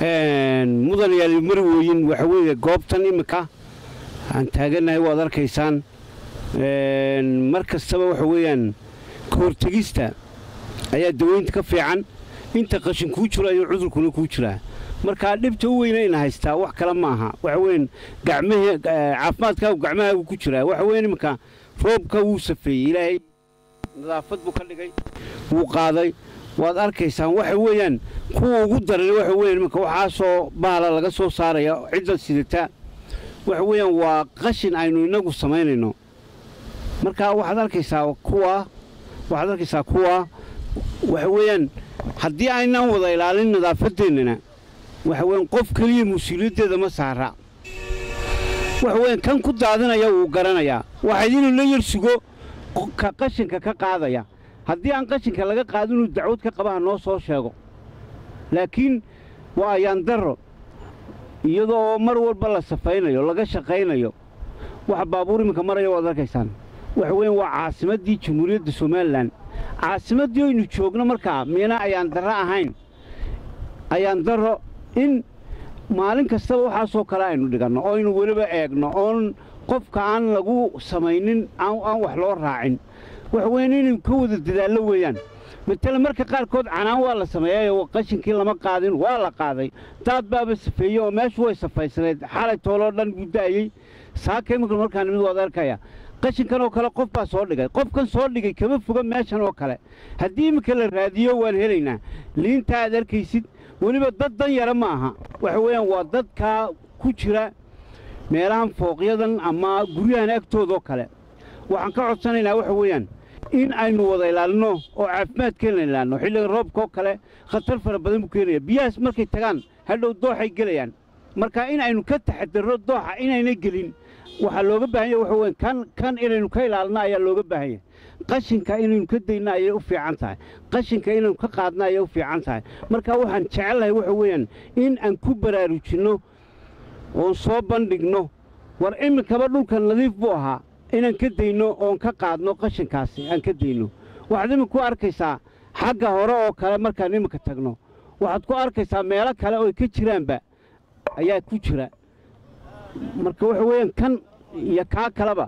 mudan yaali marwooyin waxa weeye goobtan imminka aan taagannahay waad arkaysaan mar kastaba waxa weeyaan ka hortegista ayaa daweynta ka fiican inta qashin kuu jiro ayuu cudurkuna kuu jiraa markaa dhibta u weynayna haystaa wax kale ma aha waxa weyan gacmahee caafimaadkaagu gacmahaagu ku jiraa waxa weyan imminka roobka wuu safeeyey ilaahay nadaafad buu ka dhigay wuu qaaday waad arkaysaan waxa weeyaan kuwa ugu daran waxa weyan imminka waxaasoo bahala laga soo saaraya cidda sidata waxa weeyaan waa qashin aynu innagu samaynayno marka waxaad arkaysaa kuwa waxaad arkaysaa kuwa waxa weeyaan haddii aynaan wada ilaalin nadaafadeennana waxa weyan qof keliya mas-uuliyaddeeda ma saara waxa weyan kan ku daadinaya wuu garanayaa waxayd inuu la yar sugo ka qashinka ka qaadaya haddii aan qashinka laga qaadin inuu dacwad ka qabaha noo soo sheego laakiin waa ayaan darro iyadoo mar walba la safaynayo laga shaqaynayo waxa baabuur iminka maraya waad arkaysaan waxa weyan waa caasimaddii jamhuuriyadda somalilan caasimaddii aynu joogno markaa miyana ayaan darro ahayn ayaan darro in maalin kastaba waxaasoo kale aynu dhiganno oo aynu weliba eegno oon qofka aan lagu samaynin aan wax loo raacin waxa weyan inaynu ka wada dadaallo weeyaan matale marka qaarkood canaan waa la sameeyayo qashinkii lama qaadin waa la qaaday daad baaba safeeyey oo meeshu way safaysanayd xalay tooloo dhan guddaayey saaka imika markaa nimid waad arkaya qashinkan oo kale qof baa soo dhigay qofkan soo dhigay kama foga meeshan oo kale haddii iminka la raadiyo waan helaynaa liinta aad arkaysid weliba dad dan yara ma aha waxa weeyaan waa dadkaa ku jira meelahan fooqyadan ama guryahan agtoodoo kale waxaan ka codsanaynaa waxa weeyaan in aynu wada ilaalino oo caafimaadkeenna ilaalino xilligan roobkaoo kale khatar fara badan buu keenaya biyahaas markay tagaan hadhow dooxay gelayaan marka in aynu ka taxadirro dooxa inayna gelin waxaa looga baahanya waxa weyan kan kan inaynu ka ilaalino ayaa looga baahanya qashinka inaynu ka dayno ayay u fiican tahay qashinka inaynu ka qaadno ayay u fiican tahay marka waxaan jecellahay waxa weeyaan in aan ku baraarujinno oon soo bandhigno war iminkaba dhulka nadiif buu ahaa inaan ka dayno oon ka qaadno qashinkaasi aan ka dayno waxaad iminka ku arkaysaa xagga hore oo kale markaan iminka tagno waxaad ku arkaysaa meelo kale oo ka jiraanba ayaa ku jira marka waxa weeyaan kan iyo kaa kaleba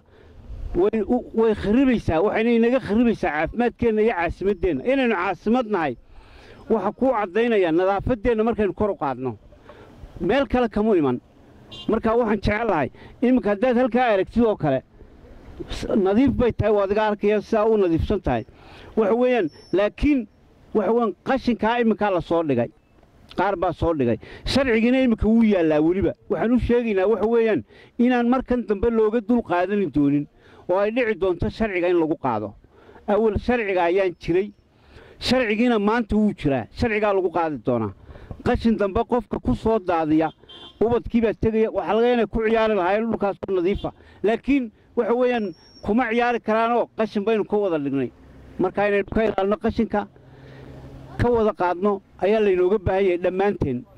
way kharibaysaa waxayna inaga kharibaysaa caafimaadkeenna iyo caasimaddeenna inaynu caasimad nahay waxa kuu caddaynaya nadaafaddeenna markaynu kor u qaadno meel kale kamu iman marka waxaan jecel lahay iminka haddaad halkaa aragtid oo kale nadiif bay tahay waa adiga arkaya sidaa u nadiifsan tahay waxa weeyaan laakiin waxa weeyaan qashinkaa iminkaa la soo dhigay qaar baa soo dhigay sharcigiina iminka wuu yaallaa weliba waxaan u sheegaynaa waxa weeyaan inaan markan dambe looga dul qaadani doonin oo ay dhici doonto sharciga in lagu qaado awal sharciga ayaan jiray sharcigiina maanta wuu jiraa sharcigaa lagu qaadi doonaa qashin dambe qofka ku soo daadiya ubadkii baa tegaya waxaa laga inay ku ciyaari lahaayeen dhulkaasoo nadiifa laakiin waxa weeyaan kuma ciyaari karaanoo qashin baynu ka wada dhignay marka inaynu ka ilaalno qashinka ka wada qaadno ayaa laynooga baahan yahay dhammaanteen